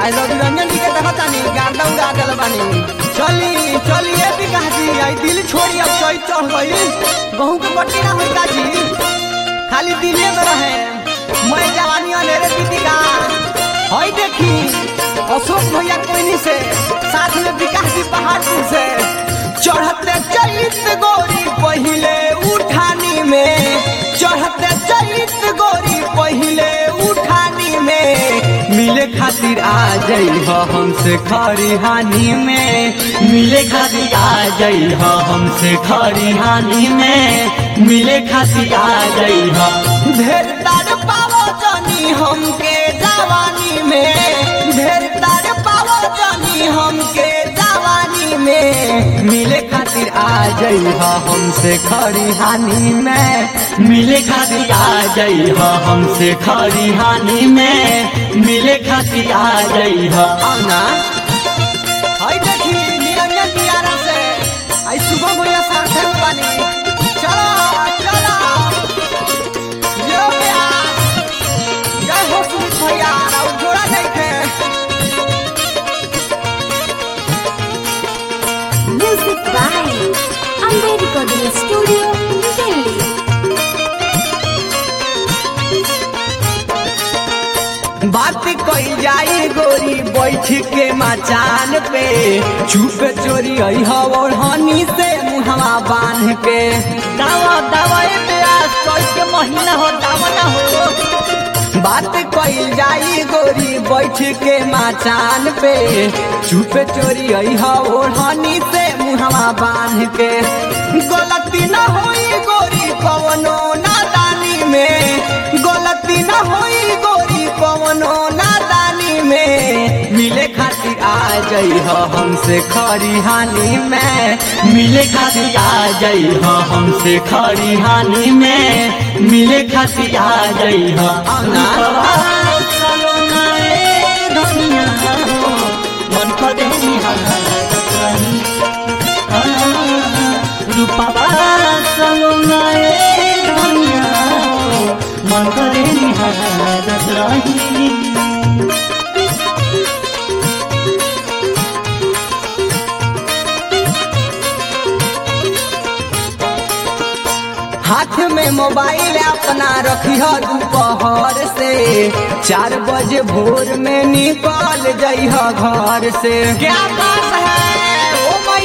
आई रवि रंजन जी के देखत तानी गार्दा उड़ा देल बानी चली चली ए विकास जी आई दिल छोड़ी अब चोई चढ़ गई गहूं के बट्टी ना होई काजी खाली दिले में रहे मैं जवानी अनेरे दीदी का हई देखी अशोक भैया कोइनी से साथ में विकास जी पहाड़पुर से चढ़ते चलित गोरी पहिले उठानी में चढ़ते चलित गोरी पहिले उठानी में मिले खातिर आ जाइ हमसे खरी हानि में मिले खातिर आ जाइ हमसे खरी हानि में मिले खातिर आ जाइ ढेर तार पावो जानी हमके जवानी में ढेर तार पावो जानी हमके जवानी में मिले खातिर आ जाइ हमसे खरी हानि में मिले खातिर आ जाइ हमसे खरी हानि में मिले खातिर आ जाइ आना हाय देखी निरंजन दियारा से आई सुबह भैया साथे में बानी चलो चलो यो प्यास जय हो सुमित भैया और जोड़ा नहीं थे Music by Amber Recording Studio, Delhi. बात कई जाई गोरी बैठ के मचान पे चुप चोरी आई और हनी से मुहवा बांध के दावा दावा ए प्यास कोई के महीना हो दावा ना हो बात कई जाई गोरी बैठ के मचान पे चुप चोरी आई और हनी से मुहवा बांध के गलती ना होई गोरी कवनो नादानी में गलती ना होई गोरी कवनो नादानी में मिले खातिर आ जाइ हमसे खरी हानि में मिले खातिर आ जाइ हमसे खरी हानि में मिले खातिर आ जाइ आना मन करे रूपा मन करे हाथ में मोबाइल अपना रखिह दोपहर से चार बजे भोर में निकल जइह घर से क्या बात है ओ माय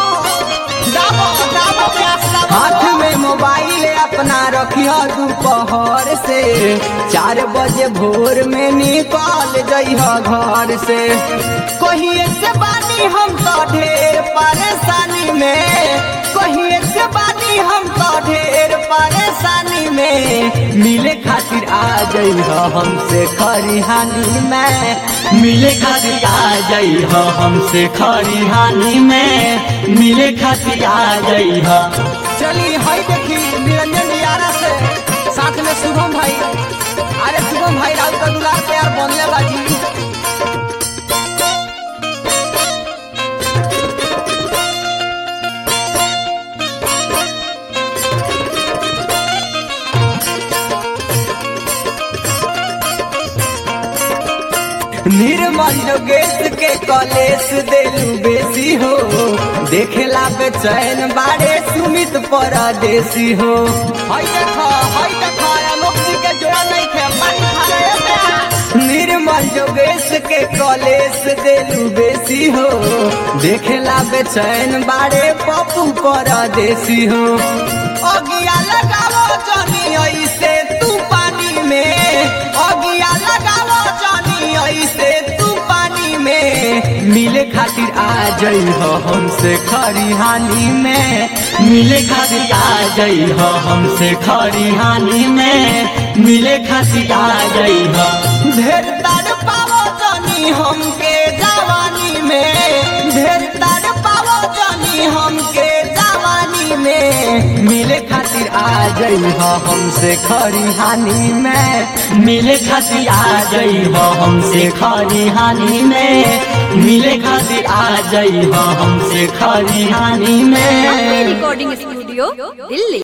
हाथ में मोबाइल अपना रखिह दोपहर से चार बजे भोर में निकल जइह घर से कहिए से बानी हम तो ढेर परेशानी में कहिए से बानी हम तो ढेर परेशानी में मिले खातिर आ जाइ हमसे खरी हानि में मिले खातिर आ जाइ हमसे खरी हानि में मिले खातिर आ जाइ चली हाय देखी निरंजन यारा से साथ में शुभम भाई अरे शुभम भाई राउत का दुलार प्यार बनले बाजी निर्मल योगेश के कॉलेज देलू बेसी हो देखेला बेचैन बारे सुमित परदेसी हो हई देखो हई देखो आलोक जी के जोड़ा नहीं थे पानी खा रहे थे निर्मल योगेश के कॉलेज देलू बेसी हो देखेला बेचैन बारे पप्पू परदेसी हो अगिया लगावो जनी ऐसे तू पानी में अगिया लगावो जनी ऐसे तू पानी में मिले खातिर आ जाइ हमसे खरी हानि में मिले खातिर आ जाइ हमसे खरी हानि में मिले खातिर आ जाइ ढेर तार पावो जनी हमके जवानी में ढेर तार पावो जनी हमके जवानी में मिले खातिर आ जाइ हमसे खरी हानि में मिले खातिर आ जाइ हमसे खरी हानि में मिले खातिर आ जाइ हमसे खरी हानि Amber में Recording Studio, Delhi.